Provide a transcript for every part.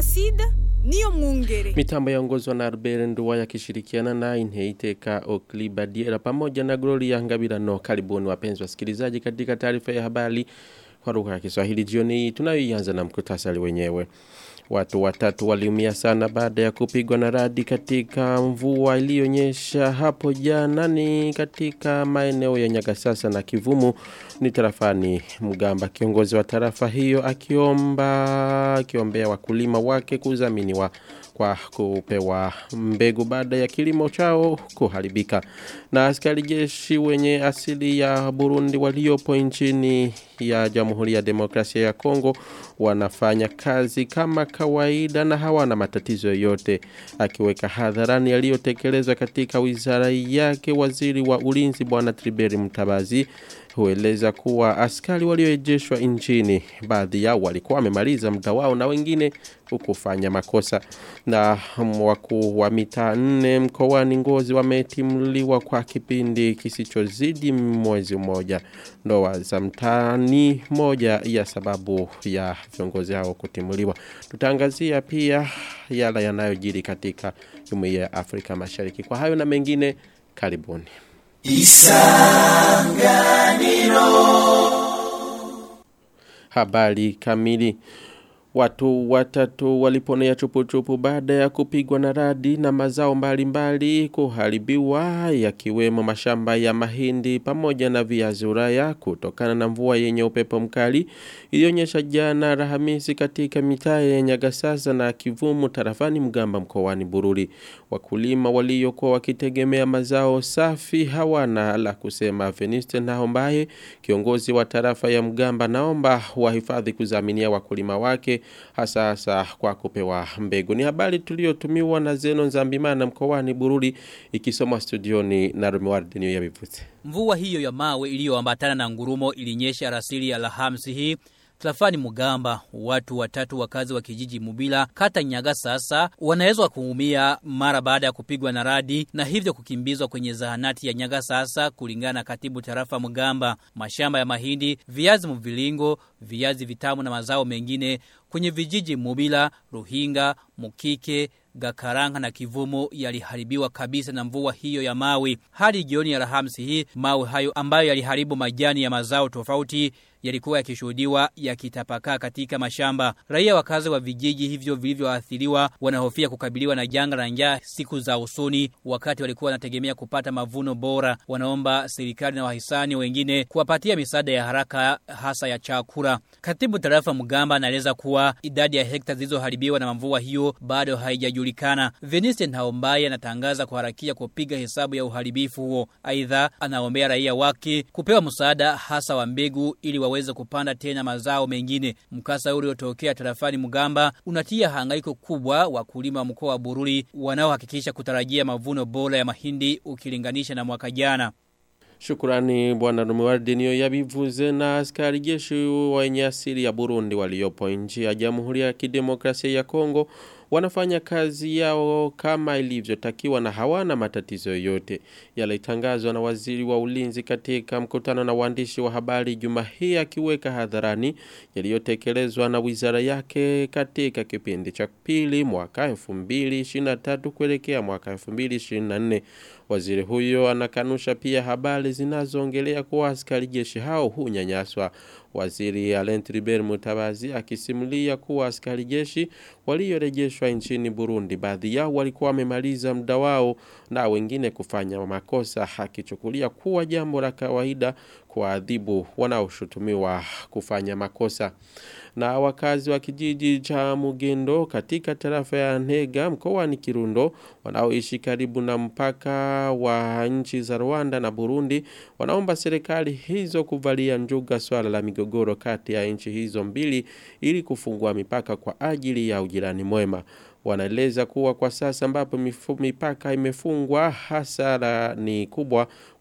Placide niyo mwungere. Mitambo yaongozwa na Albert Nduwa yakishirikiana na Inheiteka Oklibadiera pamoja na Gloria Ngabirano. Karibuni wapenzi wasikilizaji katika taarifa ya habari kwa lugha ya Kiswahili jioni hii tunayoianza na mkutasari wenyewe. Watu watatu waliumia sana baada ya kupigwa na radi katika mvua iliyonyesha hapo jana ni katika maeneo ya Nyagasasa na Kivumu ni tarafani Mgamba. Kiongozi wa tarafa hiyo akiomba akiombea wakulima wake kudhaminiwa kwa kupewa mbegu baada ya kilimo chao kuharibika. Na askari jeshi wenye asili ya Burundi waliopo nchini ya Jamhuri ya Demokrasia ya Kongo wanafanya kazi kama kawaida na hawana matatizo yoyote. Akiweka hadharani yaliyotekelezwa katika wizara yake, waziri wa ulinzi bwana Triberi Mtabazi hueleza kuwa askari walioejeshwa nchini baadhi yao walikuwa wamemaliza muda wao na wengine kufanya makosa na wakuu wa mitaa nne mkoani Ngozi wametimuliwa kwa kipindi kisichozidi mwezi mmoja ndoa za mtaani moja ya sababu ya viongozi hao kutimuliwa tutaangazia pia yale yanayojiri katika jumuiya ya Afrika Mashariki kwa hayo na mengine karibuni Habari kamili Watu watatu waliponea chupu-chupu baada ya kupigwa na radi na mazao mbalimbali kuharibiwa yakiwemo mashamba ya mahindi pamoja na viazi uraya kutokana na mvua yenye upepo mkali ilionyesha jana Alhamisi katika mitaa ya Nyagasasa na Kivumu tarafani Mgamba mkoani Bururi. Wakulima waliokuwa wakitegemea mazao safi hawana la kusema. Veniste Naombaye kiongozi wa tarafa ya Mgamba naomba wahifadhi kuzaminia wakulima wake hasa hasa kwa kupewa mbegu. Ni habari tuliyotumiwa na Zeno Nzambimana mkoani Bururi ikisomwa studioni na Rumiwardi niyo yabivuze. Mvua hiyo ya mawe iliyoambatana na ngurumo ilinyesha rasili ya Alhamisi hii Trafani Mugamba, watu watatu wakazi wa kijiji Mubila, kata Nyaga sasa wanaweza kuumia mara baada ya kupigwa na radi na hivyo kukimbizwa kwenye zahanati ya Nyaga sasa kulingana na katibu tarafa Mugamba. Mashamba ya mahindi, viazi mvilingo, viazi vitamu na mazao mengine kwenye vijiji Mubila, Ruhinga, Mukike, Gakaranga na Kivumo yaliharibiwa kabisa na mvua hiyo ya mawe. Hadi jioni ya Alhamisi hii, mawe hayo ambayo yaliharibu majani ya mazao tofauti yalikuwa yakishuhudiwa yakitapakaa katika mashamba. Raia wakazi wa vijiji hivyo vilivyoathiriwa wanahofia kukabiliwa na janga la njaa siku za usoni, wakati walikuwa wanategemea kupata mavuno bora. Wanaomba serikali na wahisani wengine kuwapatia misaada ya haraka, hasa ya chakula. Katibu tarafa Mgamba anaeleza kuwa idadi ya hekta zilizoharibiwa na mvua hiyo bado haijajulikana. Veniste Naombaye anatangaza kuharakia kupiga hesabu ya uharibifu huo. Aidha, anaombea raia wake kupewa msaada hasa wa mbegu ili waweze kupanda tena mazao mengine. Mkasa uliotokea tarafani Mugamba unatia hangaiko kubwa wakulima wa mkoa wa Bururi wanaohakikisha kutarajia mavuno bora ya mahindi ukilinganisha na mwaka jana. Shukurani bwana Rumuwardi niyo yabivuze na askari jeshi wenye asili ya Burundi waliopo nchi ya Jamhuri ya Kidemokrasia ya Kongo wanafanya kazi yao kama ilivyotakiwa na hawana matatizo yoyote. Yalitangazwa na waziri wa ulinzi katika mkutano na waandishi wa habari juma hii akiweka hadharani yaliyotekelezwa na wizara yake katika kipindi cha pili mwaka 2023 kuelekea mwaka 2024. Waziri huyo anakanusha pia habari zinazoongelea kuwa askari jeshi hao hunyanyaswa. Waziri Alain Tribert Mutabazi akisimulia kuwa askari jeshi waliorejeshwa nchini Burundi baadhi yao walikuwa wamemaliza muda wao na wengine kufanya makosa akichukulia kuwa jambo la kawaida kuadhibu wanaoshutumiwa kufanya makosa na wakazi wa kijiji cha Mugendo katika tarafa ya Ntega mkoani Kirundo wanaoishi karibu na mpaka wa nchi za Rwanda na Burundi wanaomba serikali hizo kuvalia njuga swala la migogoro kati ya nchi hizo mbili ili kufungua mipaka kwa ajili ya ujirani mwema wanaeleza kuwa kwa sasa ambapo mipaka imefungwa hasara ni kubwa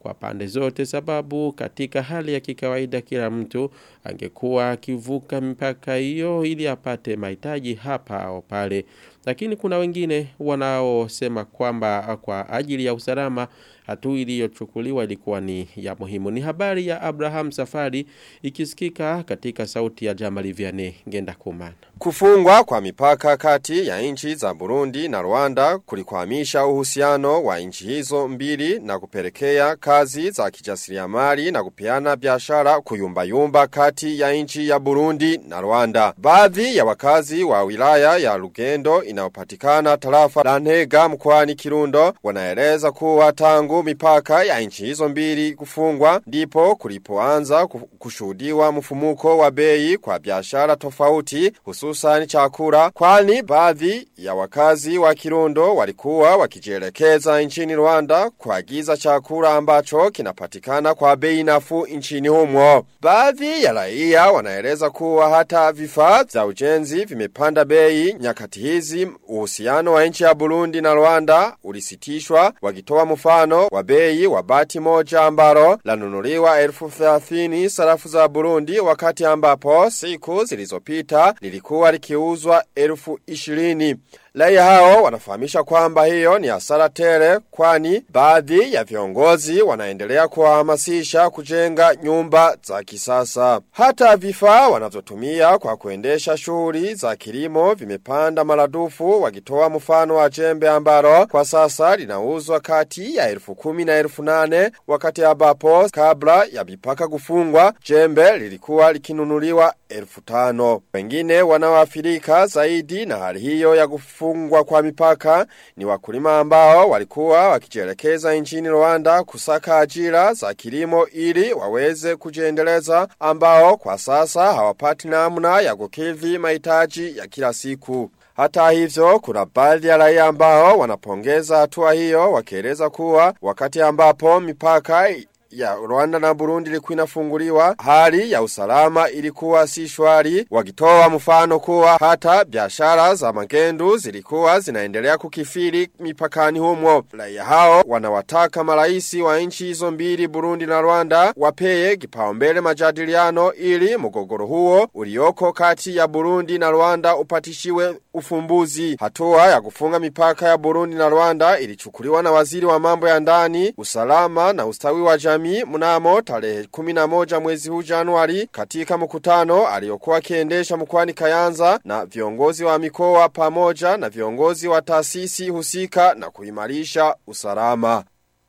kwa pande zote sababu katika hali ya kikawaida kila mtu angekuwa akivuka mipaka hiyo ili apate mahitaji hapa au pale lakini kuna wengine wanaosema kwamba kwa ajili ya usalama hatua iliyochukuliwa ilikuwa ni ya muhimu. Ni habari ya Abraham Safari ikisikika katika sauti ya Jamali Vianney Ngenda Kumana. Kufungwa kwa mipaka kati ya nchi za Burundi na Rwanda kulikwamisha uhusiano wa nchi hizo mbili na kupelekea kazi za kijasiriamali na kupeana biashara kuyumbayumba kati ya nchi ya Burundi na Rwanda. Baadhi ya wakazi wa wilaya ya Lugendo inayopatikana tarafa la Ntega mkoani Kirundo wanaeleza kuwa tangu mipaka ya nchi hizo mbili kufungwa ndipo kulipoanza kushuhudiwa mfumuko wa bei kwa biashara tofauti hususan chakula kwani baadhi ya wakazi wa Kirundo walikuwa wakijielekeza nchini Rwanda kuagiza chakula ambacho kinapatikana kwa bei nafuu nchini humo. Baadhi ya raia wanaeleza kuwa hata vifaa vya ujenzi vimepanda bei nyakati hizi uhusiano wa nchi ya Burundi na Rwanda ulisitishwa wakitoa mfano wa bei wa bati moja ambalo lanunuliwa elfu thelathini sarafu za Burundi wakati ambapo siku zilizopita lilikuwa likiuzwa elfu ishirini. Raia hao wanafahamisha kwamba hiyo ni hasara tele kwani baadhi ya viongozi wanaendelea kuhamasisha kujenga nyumba za kisasa. Hata vifaa wanavyotumia kwa kuendesha shughuli za kilimo vimepanda maradufu wakitoa mfano wa jembe ambalo kwa sasa linauzwa kati ya elfu kumi na elfu nane wakati ambapo kabla ya mipaka kufungwa jembe lilikuwa likinunuliwa elfu tano. Wengine wanaoathirika zaidi na hali hiyo ya kufungwa kufungwa kwa mipaka ni wakulima ambao walikuwa wakijielekeza nchini Rwanda kusaka ajira za kilimo ili waweze kujiendeleza ambao kwa sasa hawapati namna ya kukidhi mahitaji ya kila siku. Hata hivyo kuna baadhi ya raia ambao wanapongeza hatua hiyo wakieleza kuwa wakati ambapo mipaka ya Rwanda na Burundi ilikuwa inafunguliwa hali ya usalama ilikuwa si shwari wakitoa mfano kuwa hata biashara za magendu zilikuwa zinaendelea kukifiri mipakani humo raia hao wanawataka maraisi wa nchi hizo mbili Burundi na Rwanda wapeye kipaumbele majadiliano ili mgogoro huo ulioko kati ya Burundi na Rwanda upatishiwe ufumbuzi hatua ya kufunga mipaka ya Burundi na Rwanda ilichukuliwa na waziri wa mambo ya ndani usalama na ustawi wa jamii jamii mnamo tarehe 11 mwezi huu Januari katika mkutano aliokuwa akiendesha mkoani Kayanza na viongozi wa mikoa pamoja na viongozi wa taasisi husika na kuimarisha usalama.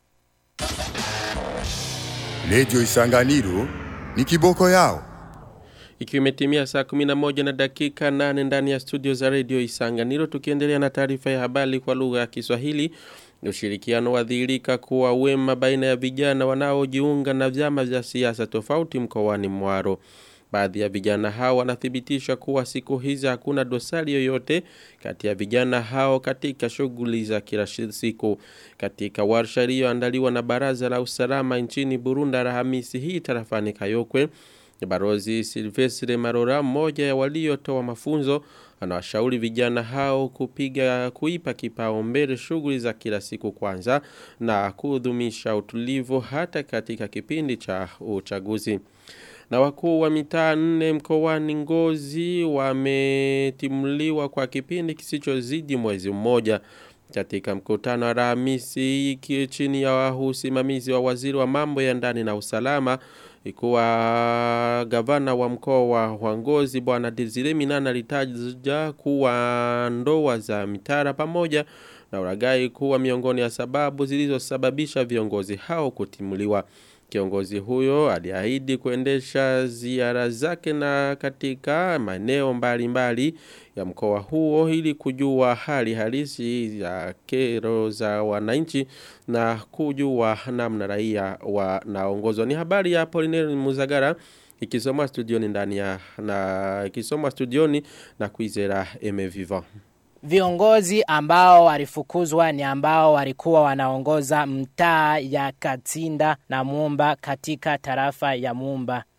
Radio Isanganiro ni kiboko yao. Ikiwa imetimia saa 11 na dakika 8 ndani ya studio za Radio Isanganiro tukiendelea na taarifa ya habari kwa lugha ya Kiswahili ushirikiano wadhihirika kuwa wema baina ya vijana wanaojiunga na vyama vya siasa tofauti mkoani Mwaro. Baadhi ya vijana hao wanathibitisha kuwa siku hizi hakuna dosari yoyote kati ya vijana hao katika shughuli za kila siku. Katika warsha iliyoandaliwa na Baraza la Usalama nchini Burundi Alhamisi hii tarafani Kayokwe, Barozi Silvestre Marora mmoja ya waliotoa mafunzo anawashauri vijana hao kupiga kuipa kipaumbele shughuli za kila siku kwanza na kudumisha utulivu hata katika kipindi cha uchaguzi. Na wakuu wa mitaa nne mkoani Ngozi wametimuliwa kwa kipindi kisichozidi mwezi mmoja katika mkutano wa Alhamisi chini ya usimamizi wa waziri wa mambo ya ndani na usalama ikuwa gavana wa mkoa wa Wangozi bwana Desire Minana alitaja kuwa ndoa za mitara pamoja na uragai kuwa miongoni ya sababu zilizosababisha viongozi hao kutimuliwa. Kiongozi huyo aliahidi kuendesha ziara zake na katika maeneo mbalimbali ya mkoa huo ili kujua hali halisi ya kero za wananchi na kujua namna raia wanaongozwa. Ni habari ya Polineri Muzagara ikisomwa studioni ndani ya na ikisomwa studioni na Kwizera Emeviva. Viongozi ambao walifukuzwa ni ambao walikuwa wanaongoza mtaa ya Katsinda na Mumba katika tarafa ya Mumba.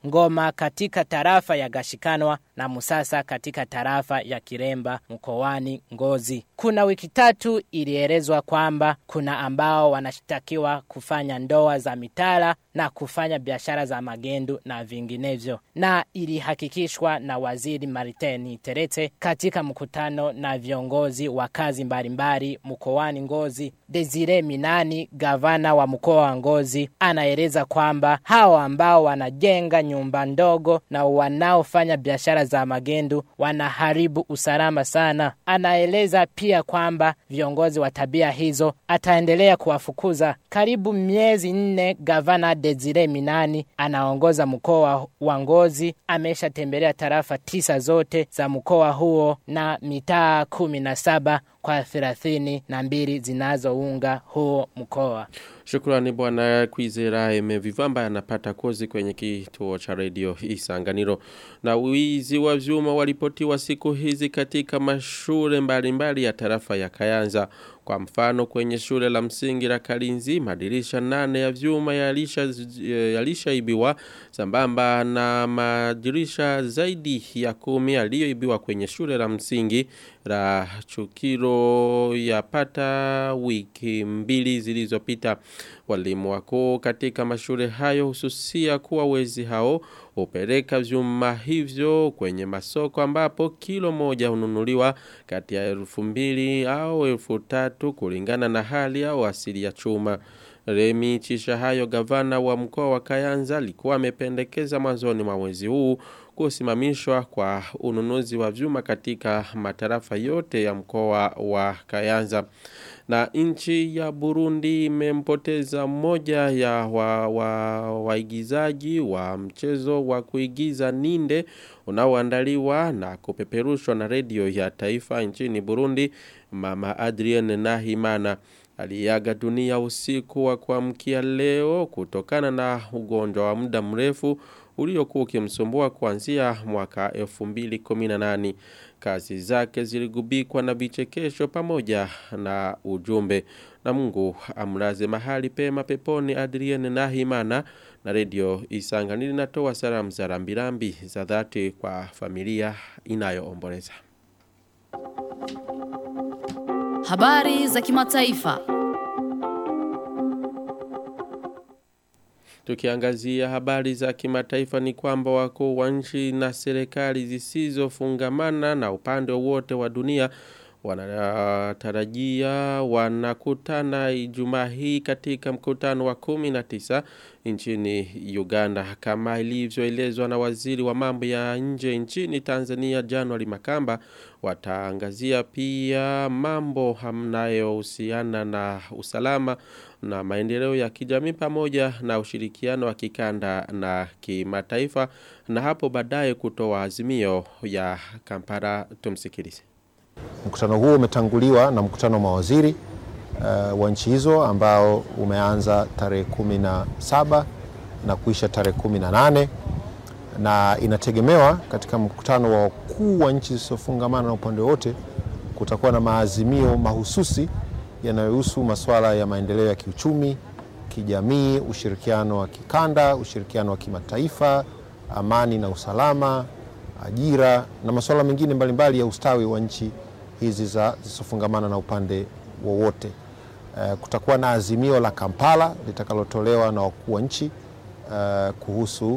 Ngoma katika tarafa ya Gashikanwa na Musasa katika tarafa ya Kiremba mkoani Ngozi. Kuna wiki tatu ilielezwa kwamba kuna ambao wanashtakiwa kufanya ndoa za mitala na kufanya biashara za magendu na vinginevyo. Na ilihakikishwa na waziri Mariteni Terete katika mkutano na viongozi wa kazi mbalimbali mkoani Ngozi. Desire Minani, gavana wa mkoa wa Ngozi, anaeleza kwamba hao ambao wanajenga nyumba ndogo na wanaofanya biashara za magendu wanaharibu usalama sana. Anaeleza pia kwamba viongozi wa tabia hizo ataendelea kuwafukuza. Karibu miezi nne, gavana Desire Minani anaongoza mkoa wa Ngozi, ameshatembelea tarafa tisa zote za mkoa huo na mitaa kumi na saba kwa thelathini na mbili zinazounga huo mkoa. Shukrani bwana Kwizera Emevivamba anapata kozi kwenye kituo cha redio Isanganiro. Na wizi wa vyuma walipotiwa siku hizi katika mashule mbalimbali ya tarafa ya Kayanza. Kwa mfano kwenye shule la msingi la Kalinzi madirisha nane ya vyuma yalisha yalishaibiwa sambamba na madirisha zaidi ya kumi yaliyoibiwa kwenye shule la msingi la Chukiro yapata wiki mbili zilizopita. Walimu wako katika mashule hayo hususia kuwa wezi hao upeleka vyuma hivyo kwenye masoko ambapo kilo moja ununuliwa kati ya elfu mbili au elfu tatu kulingana na hali au asili ya chuma. Remi Chishahayo gavana wa mkoa wa Kayanza alikuwa amependekeza mwanzoni mwa mwezi huu kusimamishwa kwa ununuzi wa vyuma katika matarafa yote ya mkoa wa Kayanza. Na nchi ya Burundi imempoteza mmoja ya waigizaji wa, wa, wa mchezo wa kuigiza ninde unaoandaliwa na kupeperushwa na redio ya taifa nchini Burundi mama Adrienne Nahimana aliaga dunia usiku wa kuamkia leo kutokana na ugonjwa wa muda mrefu uliokuwa ukimsumbua kuanzia mwaka 2018 kazi zake ziligubikwa na vichekesho pamoja na ujumbe na Mungu amlaze mahali pema peponi Adrienne Nahimana na redio Isanganiro linatoa salamu za rambirambi za dhati kwa familia inayoomboleza Habari za kimataifa. Tukiangazia habari za kimataifa ni kwamba wakuu wa nchi na serikali zisizofungamana na upande wote wa dunia wanatarajia wanakutana Ijumaa hii katika mkutano wa 19 nchini Uganda kama ilivyoelezwa na waziri wa mambo ya nje nchini Tanzania January Makamba wataangazia pia mambo hamnayohusiana na usalama na maendeleo ya kijamii pamoja na ushirikiano wa kikanda na kimataifa na hapo baadaye kutoa azimio ya Kampala tumsikilize. Mkutano huo umetanguliwa na mkutano wa mawaziri uh, wa nchi hizo ambao umeanza tarehe kumi na saba na kuisha tarehe kumi na nane na inategemewa katika mkutano wa wakuu wa nchi zisizofungamana na upande wote kutakuwa na maazimio mahususi yanayohusu masuala ya maendeleo ya kiuchumi, kijamii, ushirikiano wa kikanda, ushirikiano wa kimataifa, amani na usalama, ajira na masuala mengine mbalimbali ya ustawi wa nchi hizi za zisizofungamana na upande wowote. Uh, kutakuwa na azimio la Kampala litakalotolewa na wakuu wa nchi uh, kuhusu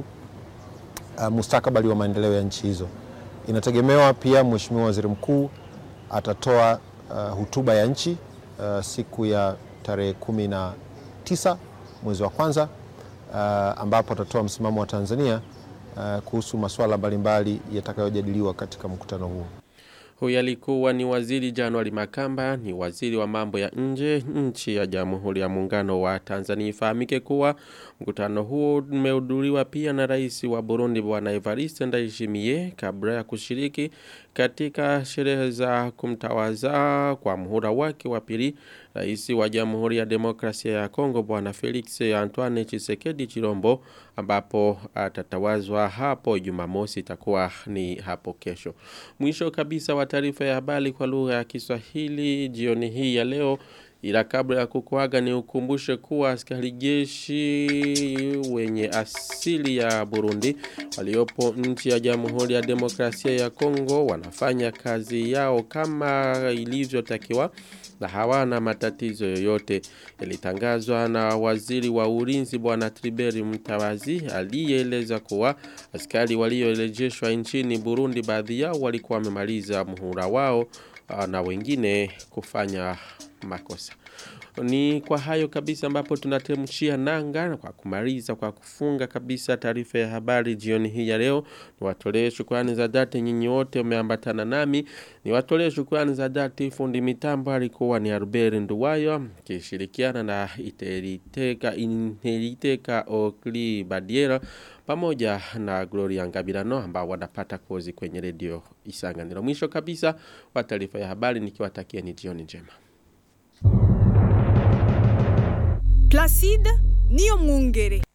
uh, mustakabali wa maendeleo ya nchi hizo. Inategemewa pia Mheshimiwa Waziri Mkuu atatoa uh, hutuba ya nchi uh, siku ya tarehe kumi na tisa mwezi wa kwanza uh, ambapo atatoa msimamo wa Tanzania uh, kuhusu masuala mbalimbali yatakayojadiliwa katika mkutano huo. Huyu alikuwa ni waziri Januari Makamba, ni waziri wa mambo ya nje nchi ya Jamhuri ya Muungano wa Tanzania. Ifahamike kuwa mkutano huo umehudhuriwa pia na rais wa Burundi Bwana Evariste Ndayishimiye kabla ya kushiriki katika sherehe za kumtawaza kwa muhula wake wa pili rais wa Jamhuri ya Demokrasia ya Kongo Bwana Felix Antoine Tshisekedi Chilombo ambapo atatawazwa hapo Jumamosi itakuwa ni hapo kesho. Mwisho kabisa wa taarifa ya habari kwa lugha ya Kiswahili jioni hii ya leo Ila kabla ya kukuaga ni ukumbushe kuwa askari jeshi wenye asili ya Burundi waliopo nchi ya Jamhuri ya Demokrasia ya Kongo wanafanya kazi yao kama ilivyotakiwa na hawana matatizo yoyote. Ilitangazwa na waziri wa ulinzi bwana Triberi Mtawazi aliyeeleza kuwa askari waliorejeshwa nchini Burundi baadhi yao walikuwa wamemaliza muhula wao na wengine kufanya makosa. Ni kwa hayo kabisa ambapo tunatemshia nanga kwa kumaliza kwa kufunga kabisa taarifa ya habari jioni hii ya leo. Niwatolee shukrani za dhati nyinyi wote umeambatana nami. Niwatolee shukrani za dhati fundi mitambo alikuwa ni Albert Nduwayo kishirikiana na Iteriteka Interiteka Okli Badiera pamoja na Gloria Ngabirano ambao wanapata kozi kwenye redio Isanganiro. Mwisho kabisa wa taarifa ya habari nikiwatakia ni jioni njema. Placide Niyo Mwungere.